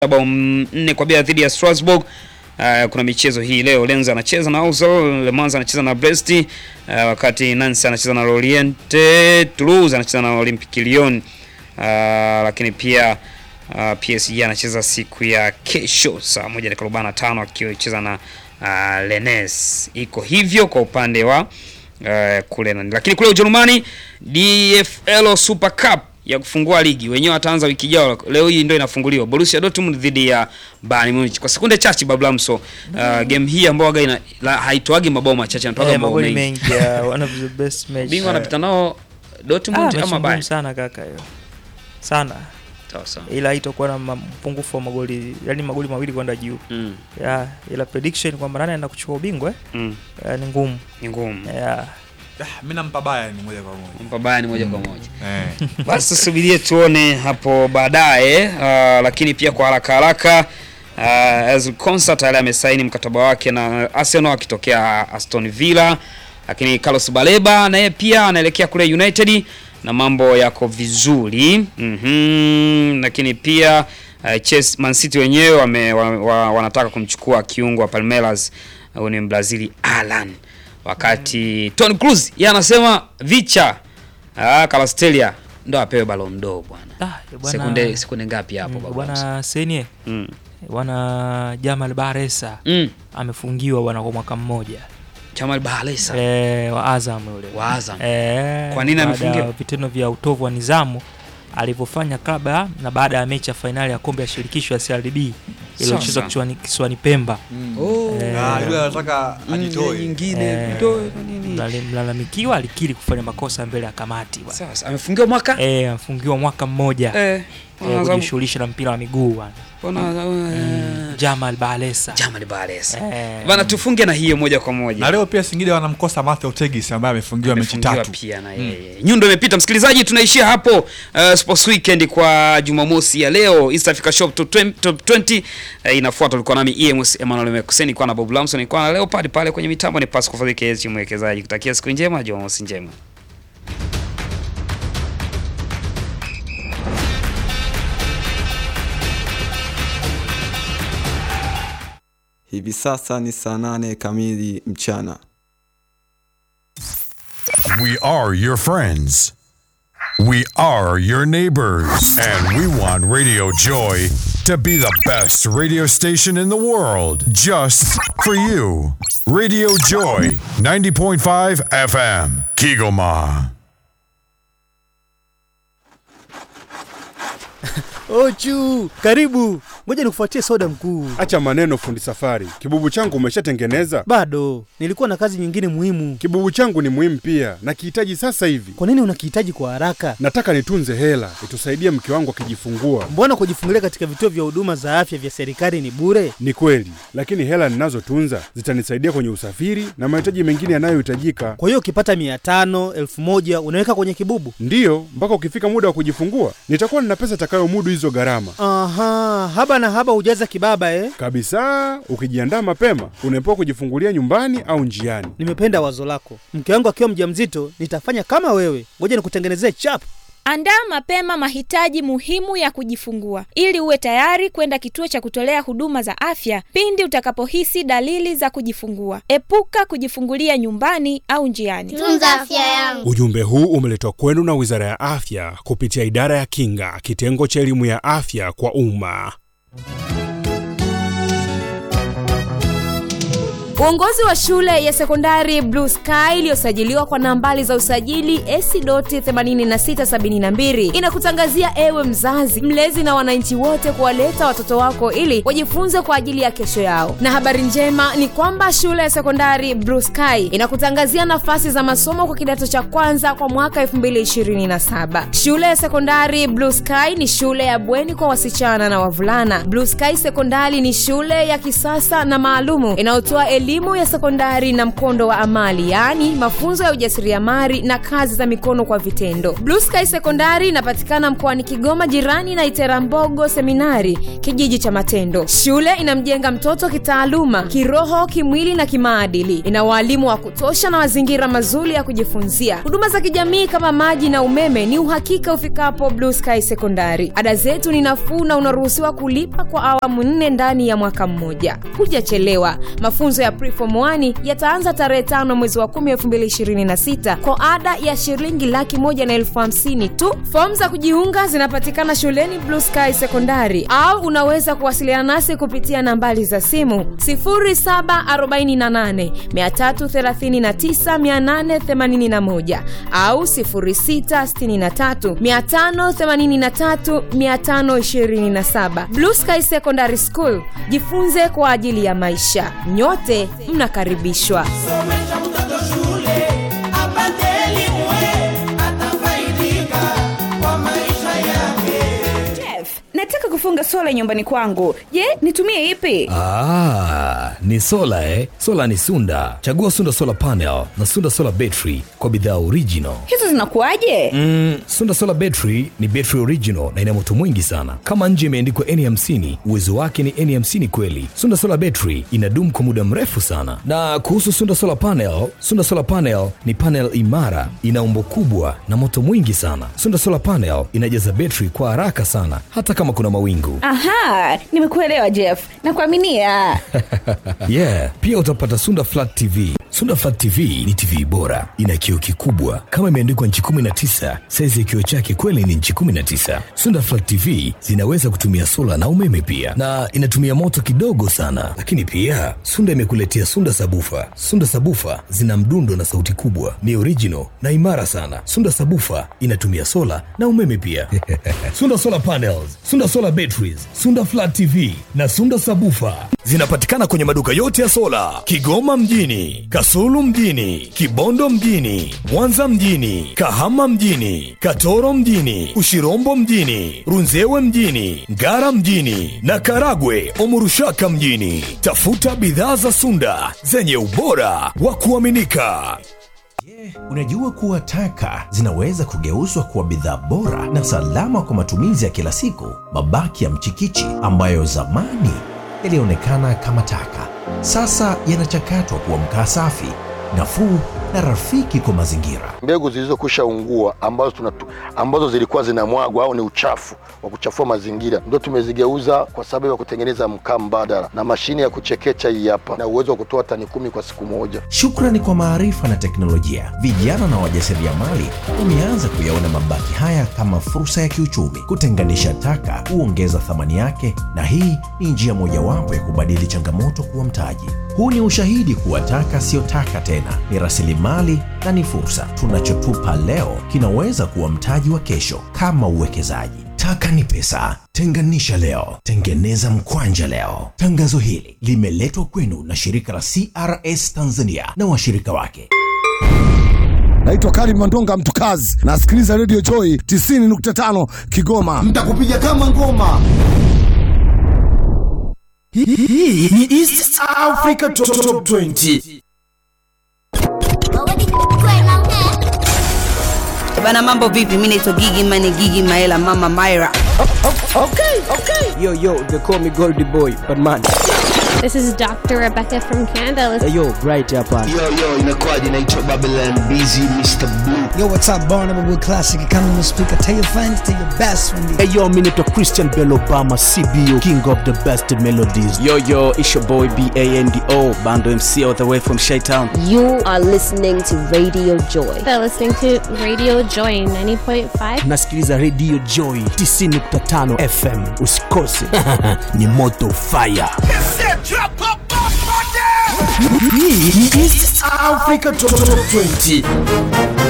bao nne kwa bila dhidi ya Strasbourg. Uh, kuna michezo hii leo, Lens anacheza na Ausol, Le Mans anacheza na Brest, uh, wakati Nancy anacheza na Lorient, Toulouse anacheza na Olympique Lyon, uh, lakini pia uh, PSG anacheza siku ya kesho saa moja dakika arobaini na tano akicheza na uh, Rennes. Iko hivyo kwa upande wa uh, kule nani, lakini kule Ujerumani DFL Super Cup ya kufungua ligi wenyewe wataanza wiki ijayo. Leo hii ndio inafunguliwa Borussia Dortmund dhidi ya Bayern Munich. Kwa sekunde chache Bablamso, uh, game hii ambayo waga ina la, haitoagi mabao machache, inatoaga Eh, mabao magoli mengi. mengi ya one of the best match. Bingwa Eh, anapita nao Dortmund ah, ama mechi ngumu Bayern. sana kaka hiyo. Sana. Sawa sawa. Ila haitakuwa na ma- mpungufu wa magoli, yani magoli mawili kwenda juu. Mm, Yeah, ila prediction kwamba nani anaenda kuchukua ubingwa eh, mm, eh, ni ngumu. ni ngumu. Yeah. Ah, mi nampa Bayern moja kwa moja Mpa Bayern moja kwa moja. eh. Basi tusubirie tuone hapo baadaye. Uh, lakini pia kwa haraka haraka uh, Ezri Konsa tayari amesaini mkataba wake na Arsenal akitokea Aston Villa, lakini Carlos Baleba naye pia anaelekea kule United na mambo yako vizuri mm Lakini pia uh, Chelsea, Man City wenyewe wame, wa, wa, wanataka kumchukua kiungo wa Palmeiras huyu ni Mbrazili Alan, wakati Toni Kroos yeye anasema vicha Ah, Kalastelia ndo apewe Ballon d'Or bwana. Ah, bwana- Sekunde sekunde ngapi hapo Mm, baba? Bwana Senye, Mm. bwana Jamal Baresa Mm. amefungiwa bwana kwa mwaka mmoja Jamal Balesa eh, wa Azam yule. wa Azam. Eh, Kwa nini baada amefungiwa? ya vitendo vya utovu wa nidhamu alivyofanya kabla na baada ya mechi ya fainali ya kombe ya shirikisho ya CRDB iliyochezwa Sawa. kisiwani kisiwani Pemba. Oh. Eh, Ah, yule anataka Mm, ajitoe nyingine Eh, vitoe na nini? mlale- Mlalamikiwa alikiri kufanya makosa mbele ya kamati bwana. Sasa amefungiwa mwaka? Eh, amefungiwa mwaka mmoja eh, Eh. wana Azam- kujishughulisha na mpira wa miguu bwana. wana- eh, Jamal Balesa. Jamal Balesa. Eh, Bana tufunge na hiyo moja kwa moja. na leo pia Singida wanamkosa Mathew Tegis ambaye amefungiwa mechi Amefungiwa tatu pia na yeye. Nyundo imepita msikilizaji, tunaishia hapo uh, Sports Weekend kwa Jumamosi ya leo. East Africa Shop Top 20, Top 20 uh, inafuata. Tulikuwa nami EMS Emmanuel Mekuseni kwa na Bob Lamson, nilikuwa na Leopard pale kwenye mitambo ni Pascal Fadhili KS mwekezaji. Kutakia siku njema, Jumamosi njema. Hivi sasa ni saa nane kamili mchana. We are your friends. We are your neighbors. And we want Radio Joy to be the best radio station in the world just for you. Radio Joy 90.5 FM, Kigoma. Ochu, karibu. Ngoja nikufuatie soda mkuu. Acha maneno fundi safari. Kibubu changu umeshatengeneza? Bado nilikuwa na kazi nyingine muhimu. Kibubu changu ni muhimu pia, nakihitaji sasa hivi. Kwa nini unakihitaji kwa haraka? Nataka nitunze hela itusaidie mke wangu akijifungua. Mbona kujifungulia katika vituo vya huduma za afya vya serikali ni bure? Ni kweli, lakini hela ninazotunza zitanisaidia kwenye usafiri na mahitaji mengine yanayohitajika. Kwa hiyo ukipata mia tano elfu moja unaweka kwenye kibubu? Ndiyo, mpaka ukifika muda wa kujifungua nitakuwa nina pesa itakayomudu hizo gharama Aha, haba na haba hujaza kibaba eh? kabisa. Ukijiandaa mapema, unaepuka kujifungulia nyumbani au njiani. Nimependa wazo lako. Mke wangu akiwa mjamzito nitafanya kama wewe. Ngoja nikutengenezee chap. Andaa mapema mahitaji muhimu ya kujifungua ili uwe tayari kwenda kituo cha kutolea huduma za afya pindi utakapohisi dalili za kujifungua. Epuka kujifungulia nyumbani au njiani. tunza afya yangu Ujumbe huu umeletwa kwenu na Wizara ya Afya kupitia Idara ya Kinga, kitengo cha elimu ya afya kwa umma. Uongozi wa shule ya sekondari Blue Sky iliyosajiliwa kwa nambari za usajili AC.8672 inakutangazia ewe mzazi, mlezi na wananchi wote kuwaleta watoto wako ili wajifunze kwa ajili ya kesho yao. Na habari njema ni kwamba shule ya sekondari Blue Sky inakutangazia nafasi za masomo kwa kidato cha kwanza kwa mwaka 2027. Shule ya sekondari Blue Sky ni shule ya bweni kwa wasichana na wavulana. Blue Sky Sekondari ni shule ya kisasa na maalumu inayotoa elimu elimu ya sekondari na mkondo wa amali yaani mafunzo ya ujasiriamali na kazi za mikono kwa vitendo blue sky sekondari inapatikana mkoani kigoma jirani na iterambogo seminari kijiji cha matendo shule inamjenga mtoto kitaaluma kiroho kimwili na kimaadili ina waalimu wa kutosha na mazingira mazuri ya kujifunzia huduma za kijamii kama maji na umeme ni uhakika ufikapo blue sky sekondari ada zetu ni nafuu na unaruhusiwa kulipa kwa awamu nne ndani ya mwaka mmoja hujachelewa mafunzo ya preform 1 yataanza tarehe tano mwezi wa 10 2026 kwa ada ya shilingi laki moja na elfu hamsini tu fomu za kujiunga zinapatikana shuleni blue sky sekondari au unaweza kuwasiliana nasi kupitia nambari za simu 0748339881 au 0663583527 blue sky secondary school jifunze kwa ajili ya maisha nyote mnakaribishwa somesha mtoto shule apate elimu atafaidika kwa maisha yake Jeff, nataka kufunga sola nyumbani kwangu je nitumie ipi Ah, ni sola eh? Sola ni Sunda. Chagua Sunda Solar Panel na Sunda Solar Battery kwa bidhaa original. hizo zinakuwaje Mm, Sunda Solar Battery ni battery original na ina moto mwingi sana. Kama nje imeandikwa N50, uwezo wake ni N50 kweli. Sunda Solar Battery inadumu kwa muda mrefu sana. Na kuhusu Sunda Solar Panel, Sunda Solar Panel ni panel imara, ina umbo kubwa na moto mwingi sana. Sunda Solar Panel inajaza battery kwa haraka sana hata kama kuna mawingu. aha nimekuelewa jeff nakuaminia yeah pia utapata sunda flat tv sunda flat tv ni tv bora ina kioo kikubwa kama imeandikwa nchi 19 saizi ya kioo chake kweli ni nchi 19 sunda flat tv zinaweza kutumia sola na umeme pia na inatumia moto kidogo sana lakini pia sunda imekuletea sunda sabufa sunda sabufa zina mdundo na sauti kubwa ni original na imara sana sunda sabufa inatumia sola na umeme pia sunda solar panels sunda solar batteries sunda flat tv na sunda sabufa zinapatikana kwenye maduka yote ya sola kigoma mjini kasulu mjini kibondo mjini mwanza mjini kahama mjini katoro mjini ushirombo mjini runzewe mjini ngara mjini na karagwe omurushaka mjini tafuta bidhaa za sunda zenye ubora wa kuaminika Unajua kuwa taka zinaweza kugeuzwa kuwa bidhaa bora na salama kwa matumizi ya kila siku. Mabaki ya mchikichi ambayo zamani yalionekana kama taka, sasa yanachakatwa kuwa mkaa safi, nafuu na rafiki kwa mazingira. mbegu zilizokwisha ungua ambazo, tunatu, ambazo zilikuwa zinamwagwa au ni uchafu wa kuchafua mazingira ndio tumezigeuza kwa sababu ya kutengeneza mkaa mbadala na mashine ya kuchekecha hii hapa na uwezo wa kutoa tani kumi kwa siku moja. Shukrani kwa maarifa na teknolojia, vijana na wajasiriamali wameanza kuyaona mabaki haya kama fursa ya kiuchumi. Kutenganisha taka huongeza thamani yake, na hii ni njia mojawapo ya kubadili changamoto kuwa mtaji. Huu ni ushahidi kuwa taka siyo taka tena, ni rasilimali na ni fursa. Tunachotupa leo kinaweza kuwa mtaji wa kesho, kama uwekezaji. Taka ni pesa. Tenganisha leo, tengeneza mkwanja leo. Tangazo hili limeletwa kwenu na shirika la CRS Tanzania na washirika wake. naitwa karim mandonga mtukazi nasikiliza redio joy 90.5 kigoma mtakupiga kama ngoma hii ni east africa top 20 bana mambo vipi mi naitwa gigi mane gigi maela mama myra Okay, okay. Yo, yo, they call me Goldie Boy, but man. This is Dr. Rebecca from Canada. Hey, yo, right hapa. Yo, yo, inakuwaje? Naitwa Babylon Busy Mr. Blue. Yo, what's up, Barnum with Classic Economy Speaker. Tell your friends, tell your best friend. Hey yo, mi naitwa Christian Bell Obama, CBO, king of the best melodies. Yo, yo, it's your boy B-A-N-D-O, Bando MC all the way from Shytown. You are listening to Radio Joy. They're listening to Radio Joy 90.5. Nasikiliza Radio Joy 90.5 FM. Usikose. Ni moto fire. hii ni east africa top 20